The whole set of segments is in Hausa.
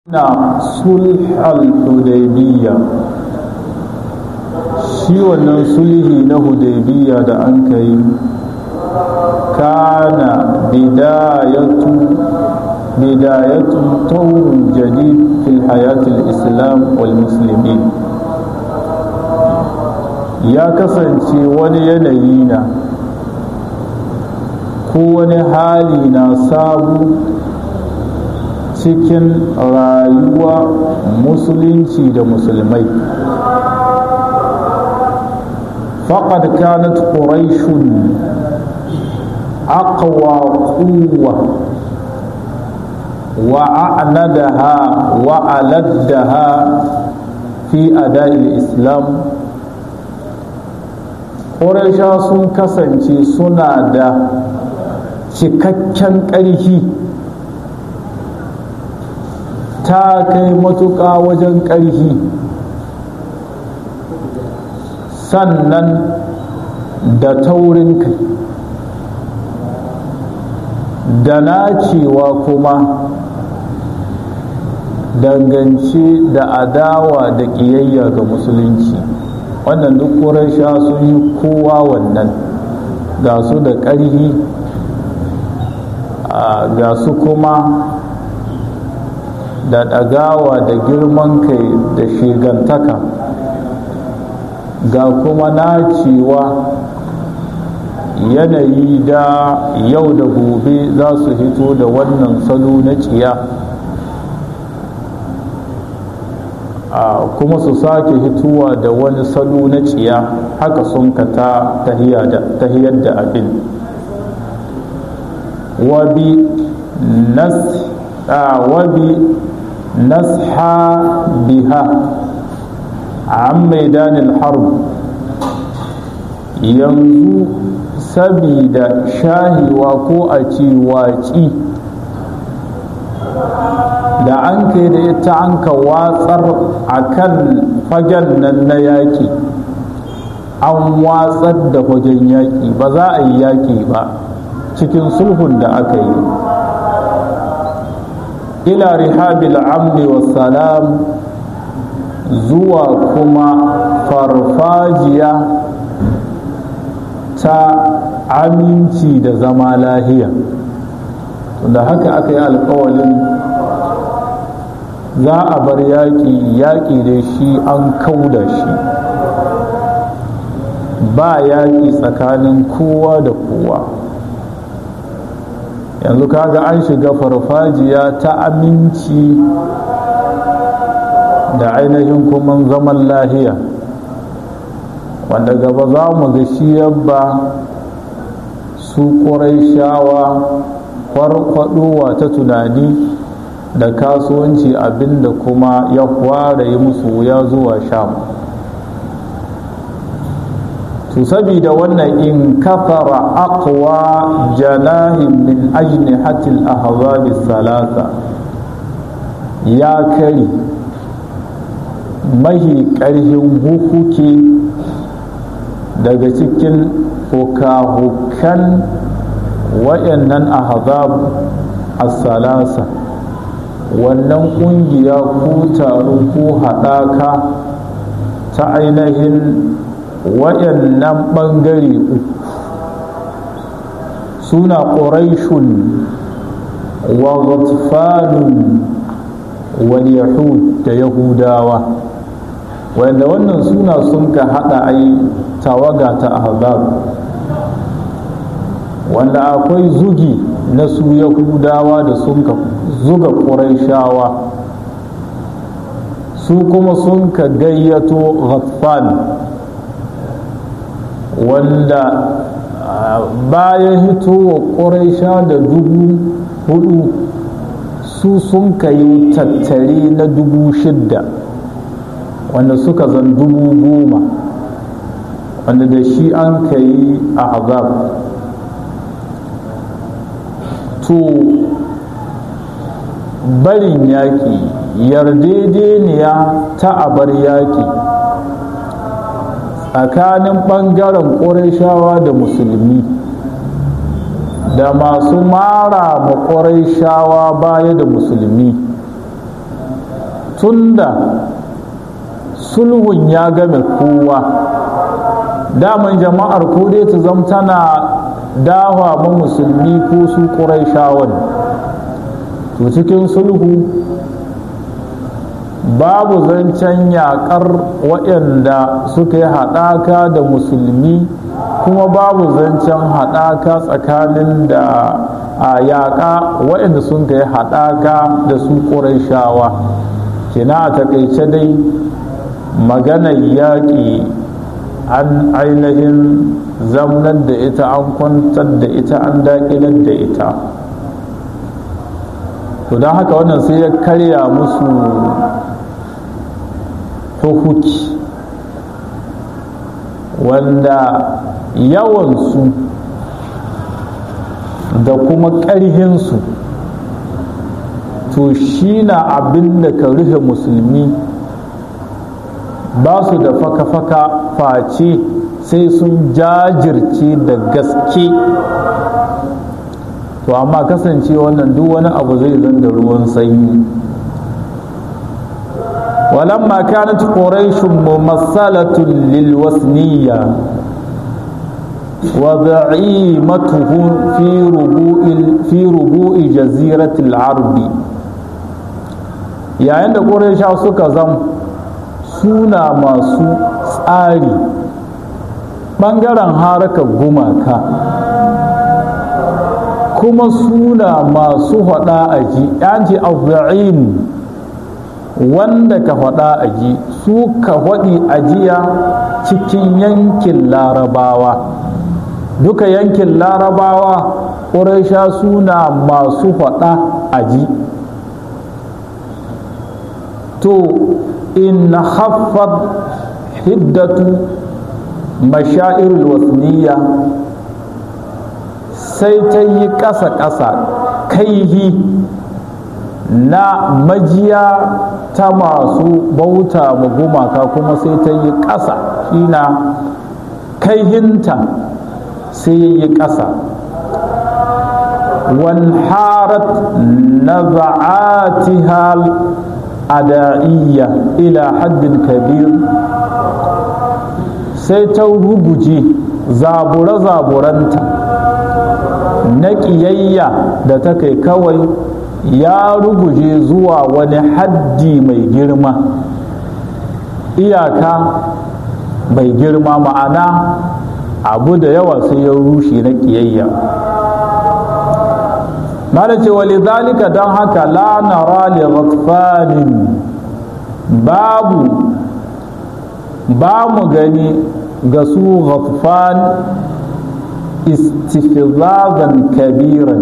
na sulhal hudaybiya shi wannan sulhi na hudaybiya da an kai kana bidayatu bidayatu tawrun jadid fil hayatil islam wal muslimin ya kasance wani yanayi na ko wani hali na sabu cikin rayuwa musulunci da musulmai faƙad kanat quraishun aqwa quwwa wa a'nadaha wa aladdaha fi ada'il islam ƙuraisha sun kasance suna da cikakken ƙarfi ta kai matuƙa wajen ƙarfi sannan da taurin kai da nacewa kuma dangance da adawa da ƙiyayya ga musulunci wannan duk sha sun yi kowa wannan ga su da ƙarfi ga su kuma da ɗagawa da girman kai da shigantaka ga kuma nacewa yanayi da yau da gobe za su hito da wannan salo na ciya kuma su sake hituwa da wani salo na ciya haka sun ka ta tahiyar da abin wabi nas wabi nasha biha an maidanin harb yanzu sabida shahiwa ko a ci waci da an kai da ita an ka watsar a kan fagen nan na yaƙi an watsar da fagen yaƙi ba za a yi yaƙi ba cikin sulhun da aka yi ila rihabil amni wa salam zuwa kuma farfajiya ta aminci da zama lahiya da haka aka yi alkawalin za a bar yaƙi yaƙi da shi an kauda shi ba yaƙi tsakanin kowa da kowa yanzu kaga an shiga farfajiya ta aminci da ainihin kuma zaman lahiya wanda gaba za mu ga shi yabba su ƙurai shawa farfadowa ta tunani da kasuwanci abinda kuma ya kwara yi musu wuya zuwa sham to sabida wannan in kafara aqwa janahin min ajnihatil ahzabi salasa ya kari mahi ƙarhin hukuki daga cikin hukahukan waɗannan ahzab as-salasa wannan ƙungiya ko taro ko haɗaka ta ainihin waɗannan ɓangare uku suna ƙuraishun wa ghatfanun wal yahud da yahudawa wanda wannan suna sun ka haɗa ai tawaga ta ahzab wanda akwai zugi na su yahudawa da sun ka zuga ƙuraishawa su kuma sun ka gayyato ghatfan wanda bayan hitowa ƙuraisha da dubu hudu su sun ka yi tattare na dubu shidda wanda suka zan dubu goma wanda da shi an ka yi ahzab to barin yaƙi yardedeniya ta abar yaƙi tsakanin ɓangaren ƙurashawa da musulmi da masu mara ma shawa baya da musulmi tunda sulhun ya game kowa daman jama'ar ko dai ta zam tana dawa ma musulmi ko su ƙuraishawan to cikin sulhu babu zancen yaƙar waɗanda suka yi haɗaka da musulmi kuma babu zancen haɗaka tsakanin da a yaƙa waɗanda sun yi haɗaka da su ƙuraishawa kina a taƙaice dai maganar yaƙi an ainihin zamnar da ita an kwantar da ita an daƙilar da ita to don haka wannan sai ya karya musu hukuki wanda yawansu da kuma ƙarhinsu to shi na abin da ka rufe musulmi ba su da faka-faka face sai sun jajirce da gaske to amma kasance wannan duk wani abu zai zan da ruwan sanyi ولما كانت قريش ممثلة للوثنية وزعيمته في ربوء في ربوء جزيرة العرب yayin da ƙuraisha suka zam suna masu tsari ɓangaren harkar gumaka kuma suna masu haɗa aji yanci abu'in wanda ka faɗa a ji su ka faɗi ajiya cikin yankin larabawa duka yankin larabawa ƙuraisha suna masu faɗa a ji to in haffar hiddatu mashairul wasniya sai ta yi ƙasa-ƙasa kaihi na majiya ta masu bauta ma gumaka kuma sai ta yi ƙasa shina kaihinta sai ya yi ƙasa wanharat naza'atiha ada'iyya ila haddin kabir sai ta ruguje zabure-zaburanta na ƙiyayya da ta kai kawai ya ruguje zuwa wani haddi mai girma iyaka mai girma ma'ana abu da yawa sai ya rushe na ƙiyayya mana ce walidhalika don haka la nara li ghatfanin babu ba mu gani ga su ghatfan istifzazan kabiran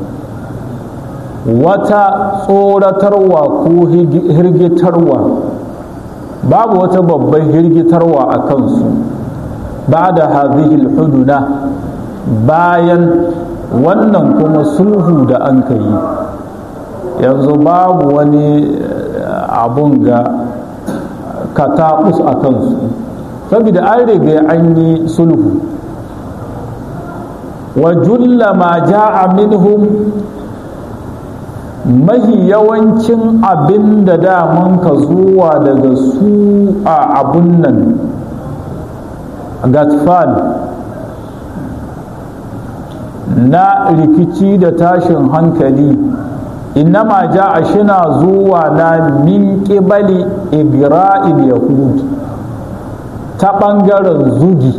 wata tsoratarwa ko hirgitarwa babu wata babban hirgitarwa a kansu ba da hazihil huduna bayan wannan kuma sulhu da an ka yi yanzu babu wani abun ga kataɓus a kansu saboda an riga an yi sulhu wa julla ma ja'a minhum mahi yawancin abin da daman ka zuwa daga su a abun nan gatfan na rikici da tashin hankali innama ja a shina zuwa na min ƙibali igra'il yahud ta ɓangaren zugi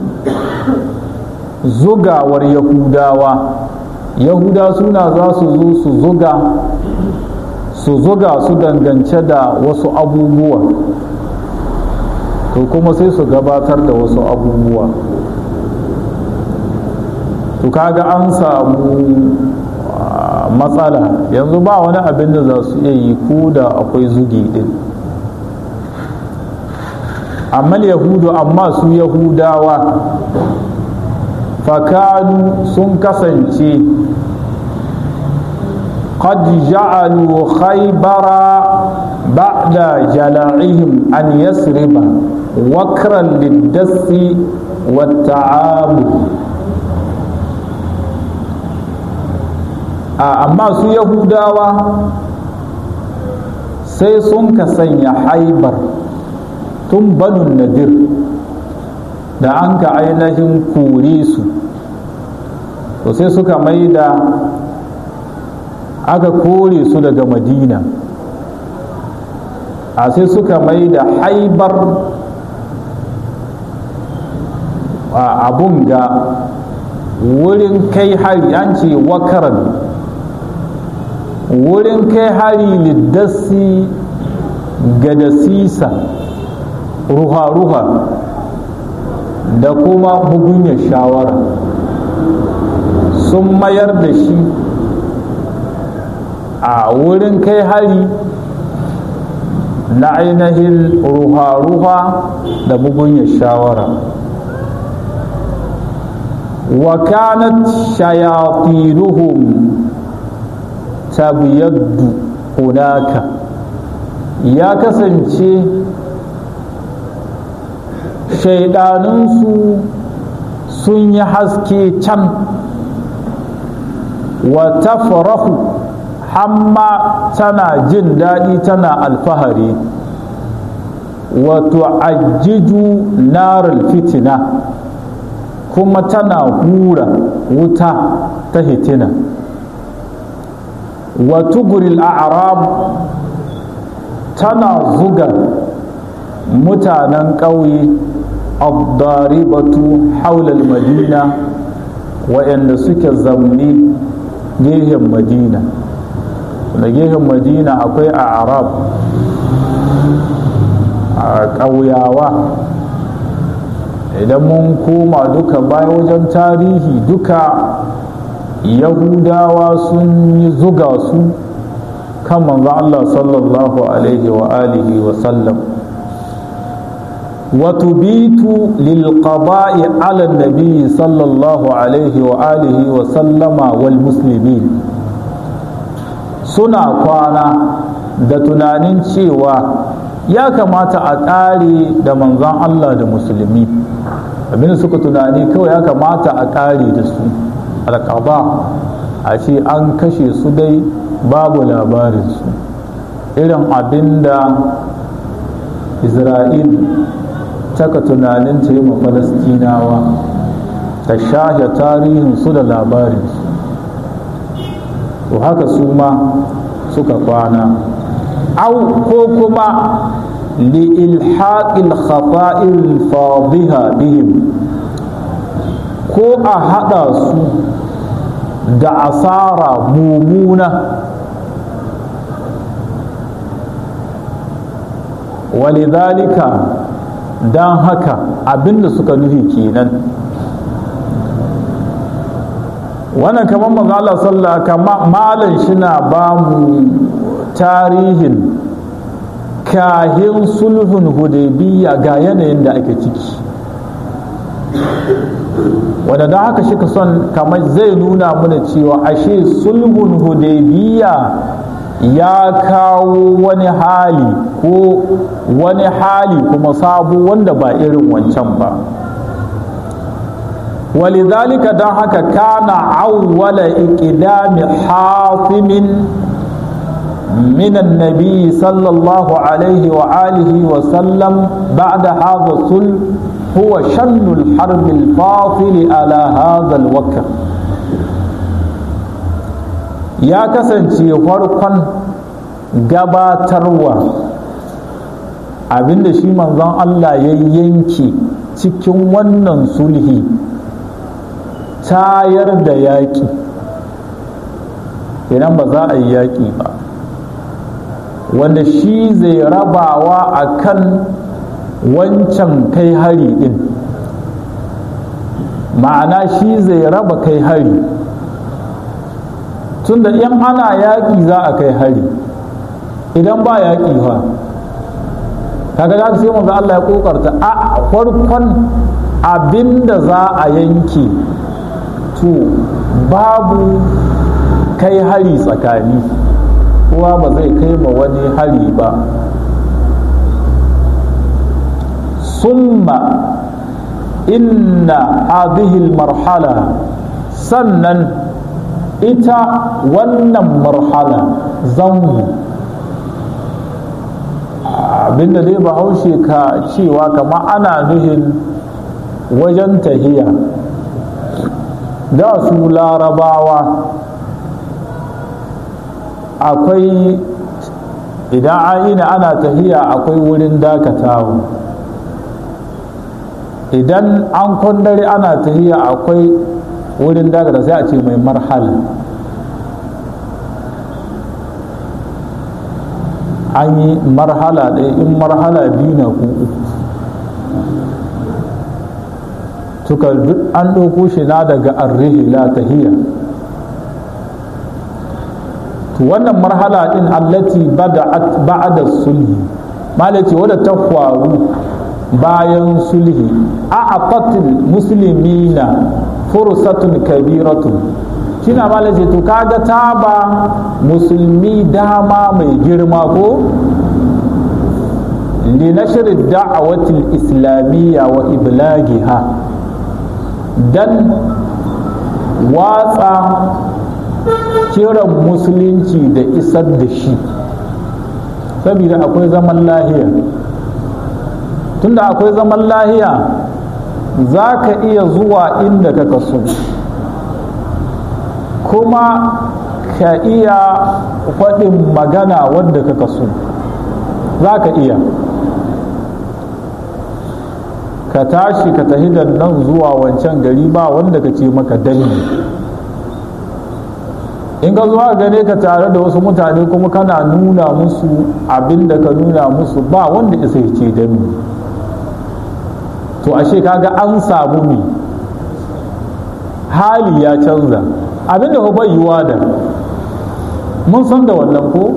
zugawar yahudawa yahuda suna za su zo su zuga su zuga su dangance da wasu abubuwa to kuma sai su gabatar da wasu abubuwa to kaga an samu matsala yanzu ba wani abin da za su iya yi ko da akwai zugi din amma yahudu amma su yahudawa fakanu sun kasance قد جعلوا خيبر بعد جلاعهم أن يسرب وكرا للدس والتعامل amma su yahudawa sai sun ka sanya haibar tun banun nadir da an ka ainihin kore su to sai suka mai da aka kore su daga madina a sai suka mai da haibar abun ga wurin kai hari an ce wakaran wurin kai hari liddasi ga dasisa ruha-ruha da kuma bugunyar shawara sun mayar da shi a wurin kai hari na ainihin ruha-ruha da bugunyar shawara wa kanat shayatinuhum tabiyaddu hunaka ya kasance shaidanunsu sun yi haske can wa tafrahu hamma tana jin daɗi tana alfahari wa tu'ajjiju naral fitina kuma tana hura wuta ta hitina wa tuguril a'rab tana zuga mutanen ƙauye abdaribatu haulal madina waɗanda suke zamni gehen madina da gehen madina akwai a arab a ƙauyawa idan mun koma duka baya wajen tarihi duka yahudawa sun yi zuga su kan manzo Allah sallallahu alaihi wa alihi wa sallam وتبيت للقضاء على النبي صلى الله عليه وآله وسلم والمسلمين suna kwana da tunanin cewa ya kamata a ƙare da manzon Allah da musulmi abin suka tunani kawai ya kamata a ƙare da su alƙaba a ce an kashe su dai babu labarinsu irin abin da isra'il taka tunanin ta yi ma falastinawa ta shahe tarihinsu da labarinsu to haka su ma suka kwana au ko kuma li'ilhaƙil khata'il fadiha bihim ko a haɗa su da asara mumuna walidhalika don haka abinda suka nufi kenan wannan kamar mazala sallah kama malan shi na ba mu tarihin kahin sulhun hudaybiya ga yanayin da ake ciki wanda don haka shi ka son kamar zai nuna mana cewa ashe sulhun hudaybiya ya kawo wani hali ko wani hali kuma sabu wanda ba irin wancan ba walidhalika don haka kana awwala iqdami hatimin من النبي صلى الله عليه وآله وسلم بعد هذا الصلح هو شن الحرب الفاصل على هذا الوقت ya kasance farkon gabatarwa abinda shi manzon Allah ya yanke cikin wannan sulhi tayar da yaƙi idan ba za a yi yaƙi ba wanda shi zai rabawa a kan wancan kai hari ɗin ma'ana shi zai raba kai hari tunda in ana yaƙi za a kai hari idan ba yaƙi fa kaga za sai manzo Allah ya kokarta a farkon abinda za a yanke to babu kai hari tsakani kowa ba zai kai ma wani hari ba summa inna hadhihi marhala sannan ita wannan marhala zango abinda dai bahaushe ka cewa kama ana nuhin wajen tahiya da su larabawa akwai idan aina ana tahiya akwai wurin dakatawa idan an kwandare ana tahiya akwai wurin dakata sai a ce mai marhala an yi marhala ɗaya in marhala biyu na ku suka duk an ɗauko shi na daga arrihila tahiyya to wannan marhala ɗin allati bada'at ba'da sulhi malaci wadda ta faru bayan sulhi a'aqatil muslimina fursatun kabiratun kina malaci to kaga ta ba musulmi dama mai girma ko لنشر الدعوة الإسلامية وإبلاغها dan watsa kiran musulunci da isar da shi saboda akwai zaman lahiya tunda akwai zaman lahiya za ka iya zuwa inda ka kaso kuma ka iya faɗin magana wadda ka kaso za ka iya ka tashi ka tahi da nan zuwa wancan gari ba wanda ka ce maka dangi in ka zuwa gane ka tare da wasu mutane kuma kana nuna musu abin da ka nuna musu ba wanda isa ya ce dangi to ashe kaga an samu mi hali ya canza abin da bai yiwa da mun san da wannan ko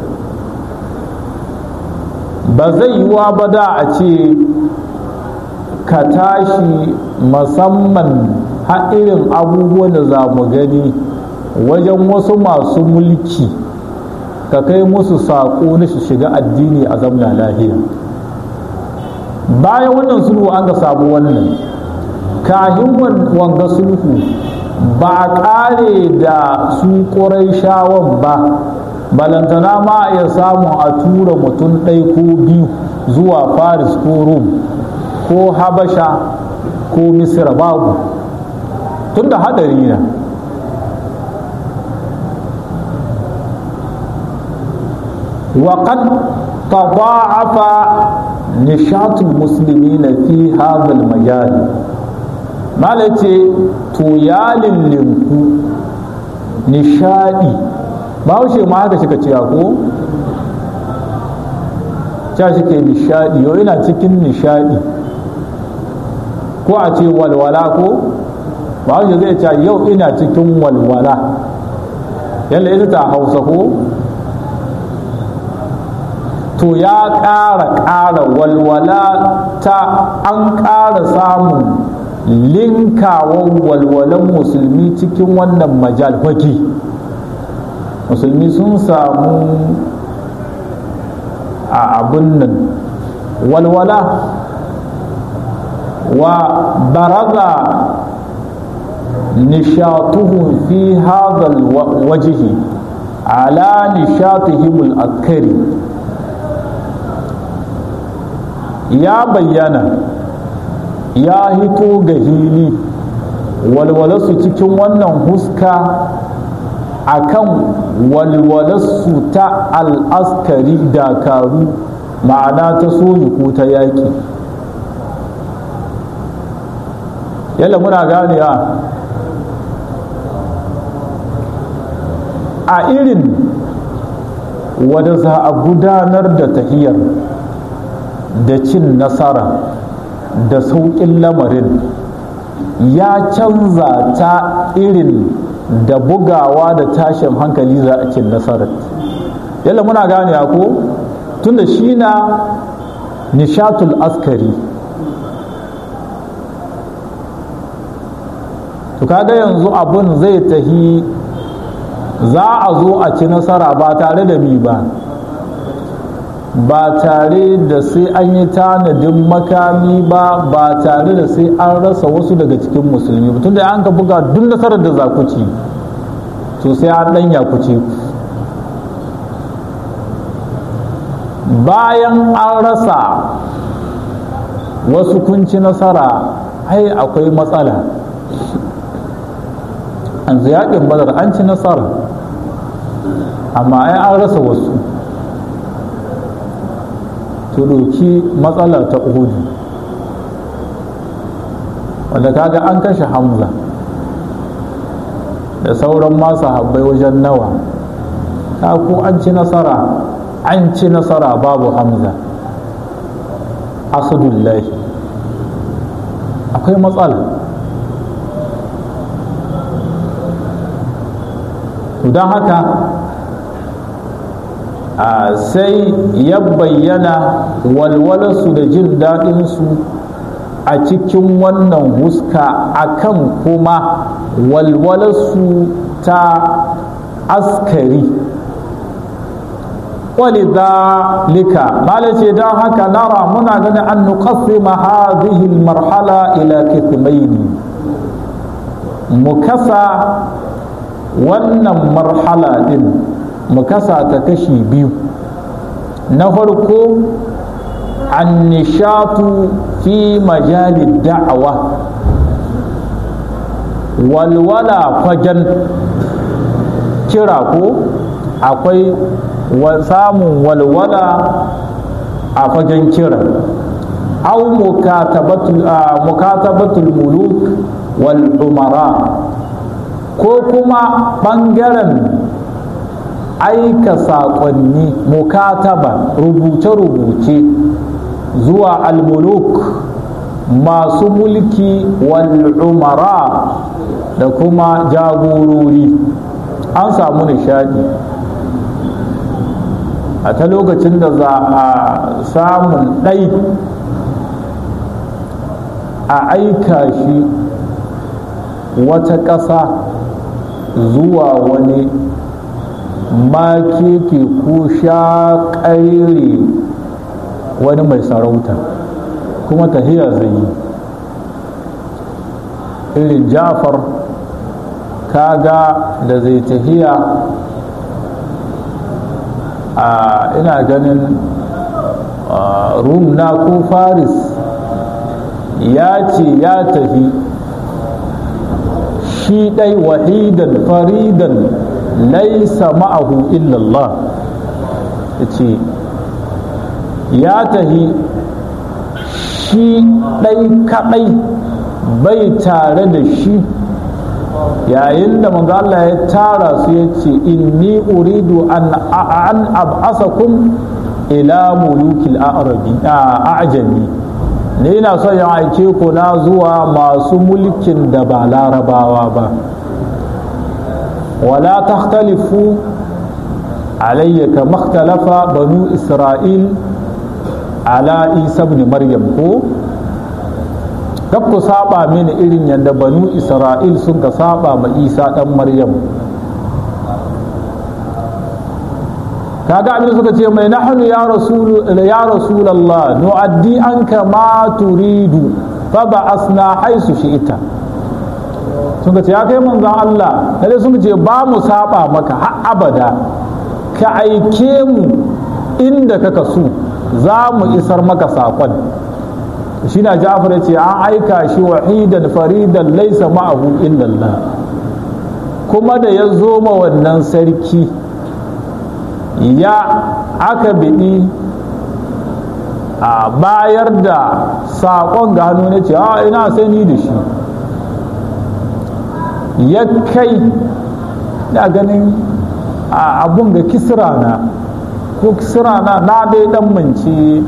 ba zai yiwa ba da a ce ka tashi musamman irin abubuwan da za mu gani wajen wasu masu mulki ka kai musu saƙo na su shiga addini a zamna lahiya bayan wannan sulhu an ga samu wannan kahin wanga sulhu ba a ƙare da su ƙurai shawon ba balantana ma ya samu a tura mutum ɗai ko biyu zuwa faris ko rum ko habasha ko misira babu tunda hadari na وقد تضاعف نشاط المسلمين في هذا المجال ما لتي تويال لنكو نشادي ba haushe ma haka shika ciya ko ca shi ke nishadi yau ina cikin nishadi ko a ce walwala ko ba haushe zai ce yau ina cikin walwala yalla ita ta hausa ko to ya ƙara ƙara walwala ta an ƙara samun linkawan walwalan musulmi cikin wannan majal faki musulmi sun samu a abin nan walwala wa baraza nishatuhum fi hadha wajhi ala nishatihim al-akari ya bayyana ya hito ga hili walwalarsu cikin wannan huska akan walwalarsu ta al'askari dakaru ma'ana ta soji ko ta yaƙi yalla muna gane a irin wadda za a gudanar da tahiyar da cin nasara da sauƙin lamarin ya canza ta irin da bugawa da tashin hankali za a cin nasarar yalla muna gane ko tunda shi na nishatul askari to kaga yanzu abun zai tahi za a zo a ci nasara ba tare da mi ba ba tare da sai an yi tanadin makami ba ba tare da sai an rasa wasu daga cikin musulmi ba tunda an ka buga duk nasarar da za ku ci to sai an ɗanya ku ce bayan an rasa wasu kunci nasara ai akwai matsala an yaƙin badar an ci nasara amma ai an rasa wasu to ɗauki matsala ta uhudu wanda kaga an kashe hamza da sauran masu habbai wajen nawa ta ko an ci nasara an ci nasara babu hamza asadullahi akwai matsala don haka sai ya bayyana walwalarsu da jin daɗinsu a cikin wannan huska akan kuma walwalarsu ta askari ولذلك ما لتي دان هكا نرى منا غني أن نقسم هذه المرحلة إلى قسمين مكسا wannan marhala ɗin mu kasa ta kashi biyu na farko annishatu fi majalid da'awa walwala fagen kira ko akwai samun walwala a fagen kira au mukatabatul muluk wal umara ko kuma ɓangaren aika saƙonni mukataba rubuce-rubuce zuwa almuluk masu mulki wal umara da kuma jagorori an samu nishadi a ta lokacin da za a samun ɗai a aika shi wata ƙasa zuwa wani makeke ko shaƙaire wani mai sarauta kuma tahiya zai yi irin jafar kaga da zai tahiya a ina ganin rum na ko faris ya ce ya tafi shi ɗai wahidan faridan laisa ma'ahu illallah ya ce ya tafi shi ɗai kaɗai bai tare da shi yayin da manzo Allah ya tara su ya ce inni uridu an an ab'asakum ila mulukil a'rabi a'jami ne ina son ya aike ku na zuwa masu mulkin da ba larabawa ba wala takhtalifu alayya kama ikhtalafa banu isra'il ala isa ibn maryam ko kaf ku saba mini irin yadda banu isra'il sun ka saba ma isa dan maryam kaga abin suka ce mai nahnu ya rasul ya rasulullah nu'addi anka ma turidu fa ba'asna haisu shi'ita sun ce ya kai manzon Allah sai sun ce ba mu saba maka har abada ka aike mu inda kaka so za mu isar maka saƙon shi na jafar ya ce an aika shi wahidan faridan laisa ma'ahu illallah kuma da ya zo ma wannan sarki ya aka biɗi a bayar da saƙon ga hannu na ce a ina sai ni da shi ya kai na ganin abun ga kisra na ko kisra na na dai dan mance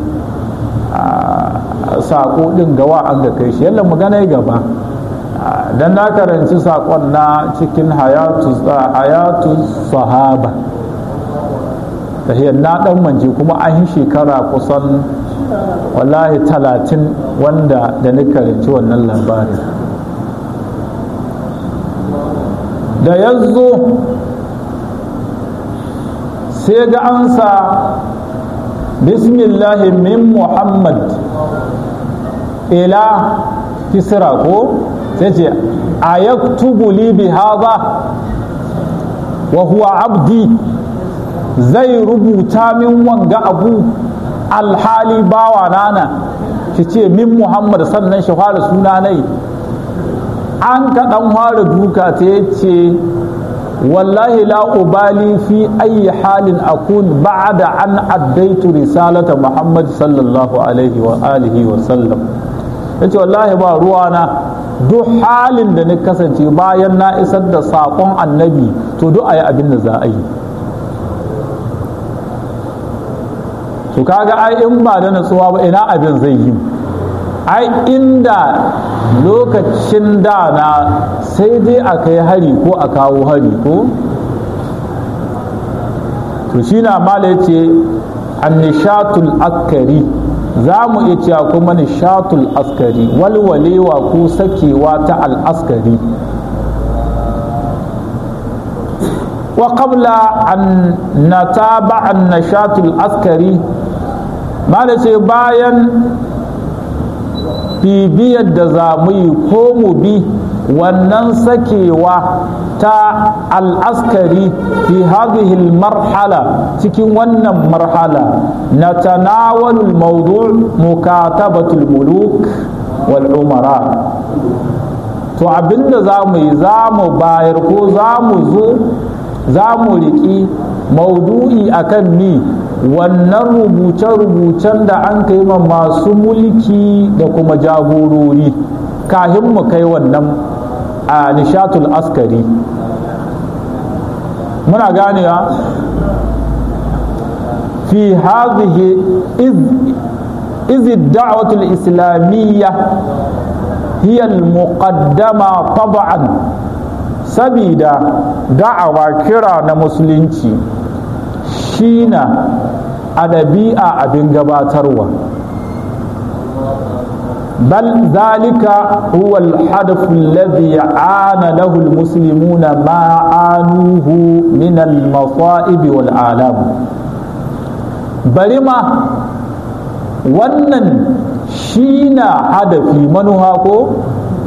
sako din gawa an ga kai shi yalla magana gaba dan na karanci sakon na cikin hayatu hayatu sahaba tahiyar na dan mance kuma an yi shekara kusan wallahi talatin wanda da ni karanci wannan labarin da ya zo sai ga ansa bismillahi min muhammad ila kisra ko sai ce a yaktubu li bi haza wa huwa abdi zai rubuta min wanga abu alhali bawa nana ki ce min muhammad sannan shi fara suna nai an ka dan fara duka ta yace wallahi la ubali fi ayi halin akun ba'da an addaitu risalata muhammad sallallahu alaihi wa alihi wa sallam yace wallahi ba ruwana duk halin da na kasance bayan na isar da saƙon annabi to duk a yi abin da za a yi to kaga ai in ba da natsuwa ba ina abin zai yi ai inda lokacin da na sai dai a kai hari ko a kawo hari ko to shi na mala ya ce annishatul askari za mu iya cewa kuma nishatul askari walwalewa ko sakewa ta al'askari wa qabla an nataba an nashatul askari mala ce bayan bibiyar da za mu yi ko mu bi wannan sakewa ta al'askari fi hadhihi marhala cikin wannan marhala na tanawalul mawdu' mukatabatul muluk wal umara to abinda za mu yi za mu bayar ko za mu zo za mu riƙi maudu'i akan mi wannan rubuce-rubucen da an kai ma masu mulki da kuma jagorori kahin mu kai wannan a nishatul askari muna ganewa fi hadhihi iz الدعوة الإسلامية هي المقدمة طبعا سبيدا دعوة كرا مسلمتي شينا أدبيئة أبن gabatarwa. بل ذلك هو الحدث الذي عانى له المسلمون ما عانوه من المصائب والآلام برما wannan shi na hadafi manuha ko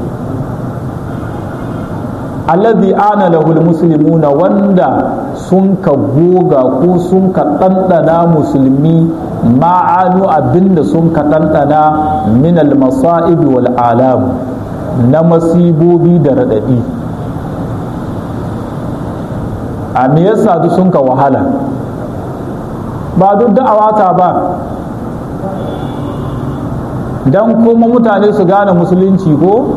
alladhi ana lahul muslimuna wanda sun ka goga ko sun ka ɗanɗana musulmi ma'anu abinda sun ka ɗanɗana min al-masa'ibi wal alam na masibobi da raɗaɗi a me yasa duk sun ka wahala ba duk da'awata ba don kuma mutane su gane musulunci ko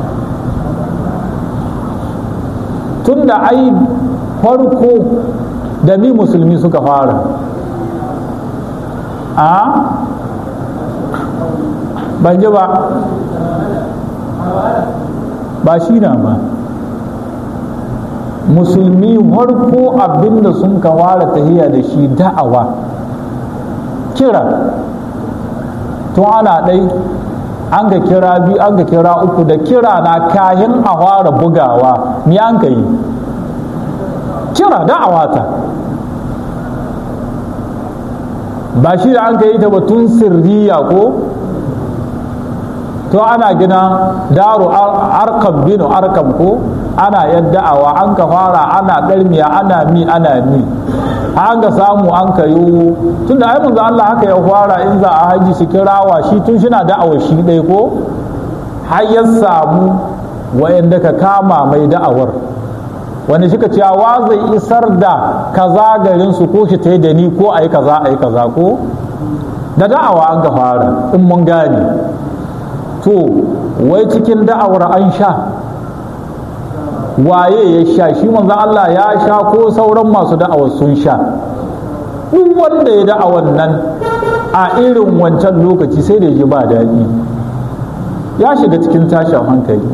tun da ai farko da mi musulmi suka fara a ban ji ba ba shi na ba musulmi farko abinda sun kawara tahiya da shi da'awa kira tun ana ɗai an ga kira biyu an ga kira uku da kira na kayan a fara bugawa mi an ka yi kira da'awa ta ba shi da an ka yi ta batun sirriya ko to ana gina daru arkam binu arkam ko ana yadda'awa an ka fara ana ɗarmiya ana mi ana mi an ga samu an ka yi tun da aimun Allah haka ya fara in za a haji shi kirawa shi tun shi na da'awar shi ɗai ko har ya samu wa'anda ka kama mai da'awar wani shi ka cewa zai isar da kaza garin su ko shi ta da ni ko a yi kaza a yi kaza ko da da'awa an ka fara in mun gane to wai cikin da'awar an sha waye ya sha shi manzan Allah ya sha ko sauran masu da'awar sun sha duk wanda ya da'awar nan a irin wancan lokaci sai da ji ba daɗi ya shiga cikin tashin hankali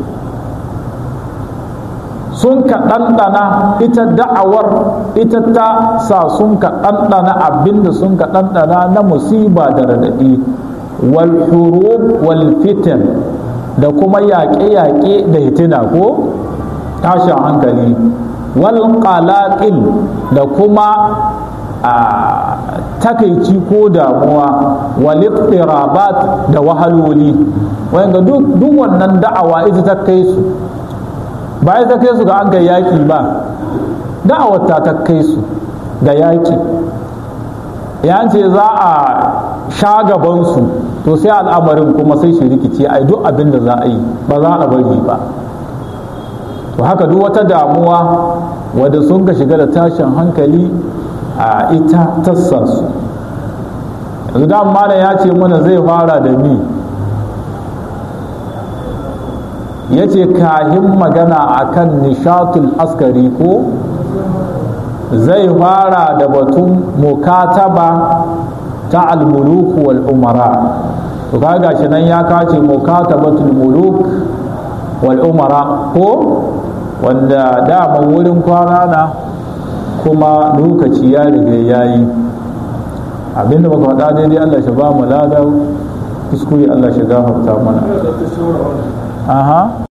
sun ka ɗanɗana ita da'awar ita ta sa sun ka ɗanɗana abinda sun ka ɗanɗana na musiba da raɗaɗi wal hurub wal fitan da kuma yaƙe-yaƙe da hitina ko tashin hankali wal qalaqil da kuma a takaici ko damuwa wal iqtirabat da wahaloli wanda duk duk wannan da'awa ita ta kai su ba ita kai su ga an kai yaki ba da'awar ta ta kai su ga yaki ya ce za a sha gabansu to sai al'amarin kuma sai shi rikice a duk abin da za a yi ba za a bari ba to haka duk wata damuwa wadda sun ka shiga da tashin hankali a ita tassa su yanzu da malam ya ce mana zai fara da mi ya ce kahin magana akan nishatul askari ko zai fara da batun mukataba ta almuluku wal umara to kaga shi nan ya kace mukatabatul muluk wal umara ko wanda dama wurin kwana na kuma lokaci ya riga yayi abinda muka faɗa daidai Allah shi ba mu lada kuskure Allah shi gafarta mana aha